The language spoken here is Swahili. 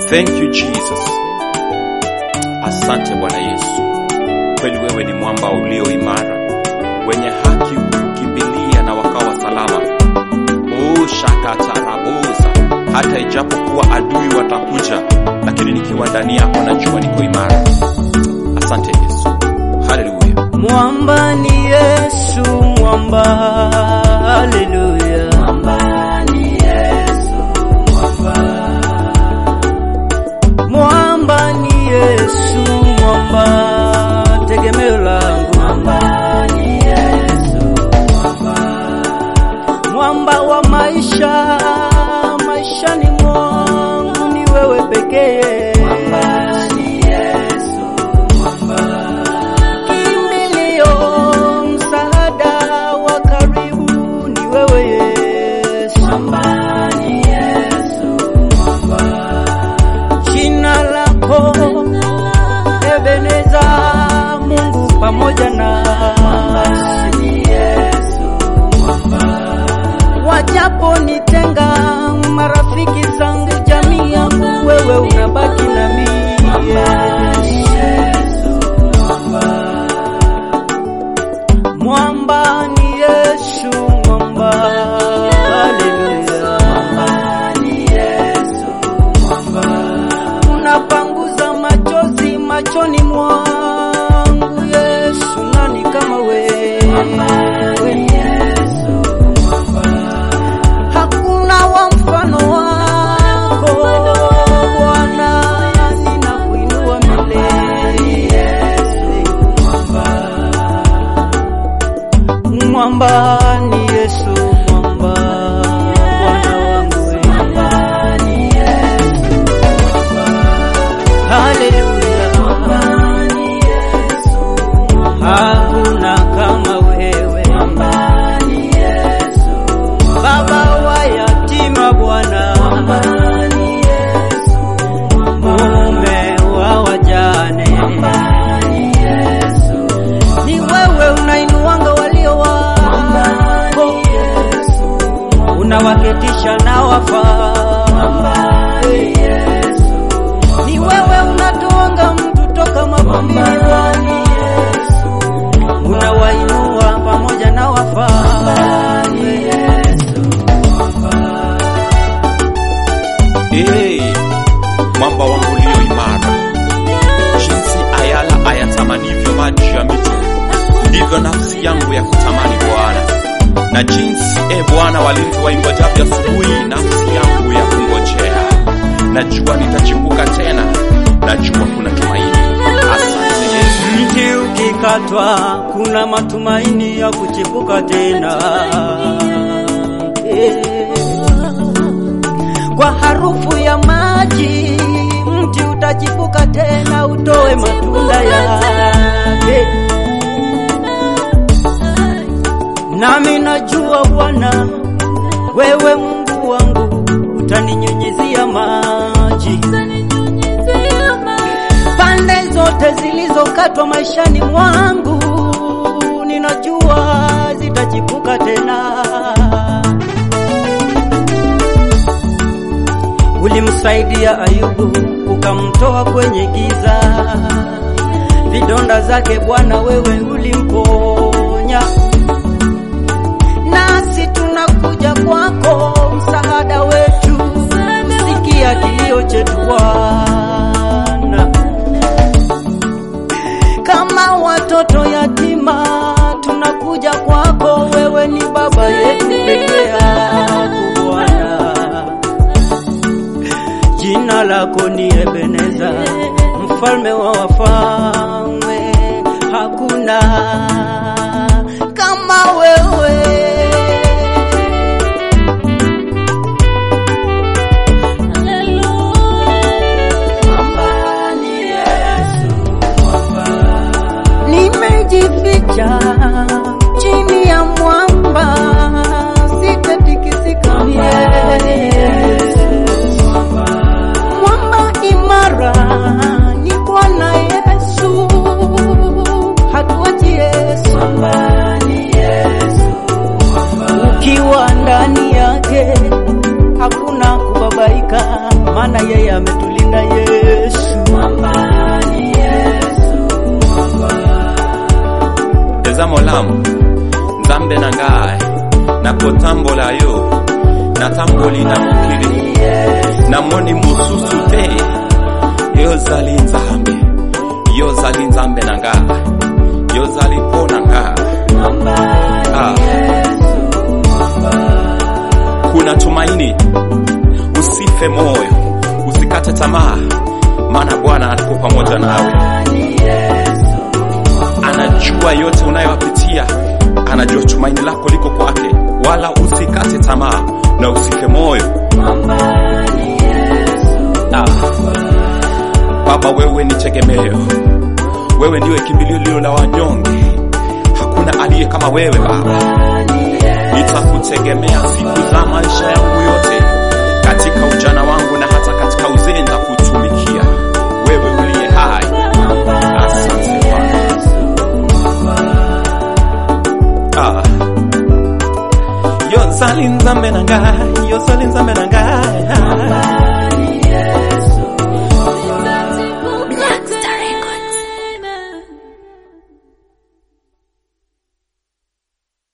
Thank you Jesus. Asante Bwana Yesu, kweli wewe ni mwamba ulio imara, wenye haki hukimbilia na wakawa salama. ushakatarabuza hata ijapokuwa adui watakuja, lakini nikiwa ndani yako najua niko imara. Asante Yesu, haleluya. Mwamba ni Yesu, mwamba, haleluya. Mwamba ni Yesu, mwamba. Mwamba ni Yesu, mwamba, tegemeo langu. Mwamba ni Yesu, mwamba. Mwamba wa maisha, maishani mwangu ni wewe pekee. Mwamba ni Yesu, mwamba kimbilio, msaada wa karibu ni wewe Yesu. Mwamba ni Yesu, mwamba. Jina lako Ebeneza, Mungu pamoja na ni Yesu, mwamba. Wajapo nitenga marafiki zangu, jamii yangu, wewe unabaki na mimi Yesu, mwamba. Mwamba ni Yesu, mwamba. Haleluya. Mwamba ni Yesu, mwamba. Unapanguza machozi machoni mwangu Yesu, nani kama wewe? Mwamba ni Yesu, mwamba. Hakuna wa mfano wako Bwana, ninakuinua milele Yesu, mwamba mwamba ni Yesu mwamba Bwana wangu wewe. mwamba ni Yesu haleluya mwamba ni Yesu hakuna kama wewe mwamba ni Yesu baba wa yatima Bwana mwamba ni Yesu mume wa wajane mwamba ni Yesu ni wewe unainuanga walio wako, unawaketisha na wafaa. Ni wewe unatoanga mtu toka mavumbini Bwana, unawainua pamoja na wafaa. Hey, mwamba wangu ulio imara, jinsi ayala ayatamanivyo maji ya mito, ndivyo nafsi yangu ya kutamani Bwana. Na jinsi e Bwana walinzi waingojavyo asubuhi, nafsi yangu ya kungojea. Najua nitachipuka tena, najua kuna tumaini. Asante Yesu. Mti ukikatwa kuna matumaini ya kuchipuka tena. Eh. Kwa harufu ya maji mti utachipuka tena, utoe matunda yake. Nami najua Bwana, wewe Mungu wangu utaninyunyizia maji pande zote zilizokatwa maishani mwangu, ninajua zitachipuka tena. Ulimsaidia Ayubu ukamtoa kwenye giza, vidonda zake Bwana wewe ulimponya. Nasi tunakuja kwako, msaada wetu, sikia kilio chetu Bwana kama watoto yatima tunakuja kwako, wewe ni baba yetu peke yako Bwana. Jina lako ni Ebeneza, mfalme wa wafalme, hakuna kama wewe. Mwamba ni Yesu, mwamba. Nimejificha chini ya mwamba, sitatikisika Yesu. Mwamba imara ni Bwana Yesu, hatuachi Yesu. Ukiwa ndani yake hakuna kubabaika, maana maana yeye ametulinda Yesu. ezamo lamu nzambe na ngai nakotambola yo natamboli na mokili namoni mosusu te yo ozali nzambe yo ozali nzambe na ngai yo ozali mpo na ngai ah. kuna tumaini usife moyo usikate tamaa maana bwana ako pamoja nawe anajua yote unayopitia anajua tumaini lako liko kwake wala usikate tamaa na usife moyo ah. baba wewe ni tegemeo wewe ndiwe kimbilio lilo la wanyonge hakuna aliye kama wewe baba nitakutegemea siku za maisha yangu yote katika ujana wangu na hata katika uzee nitakutumikia wewe uliye hai asante Bwana ah. yo zali nzambe na ngai yo zali nzambe na ngai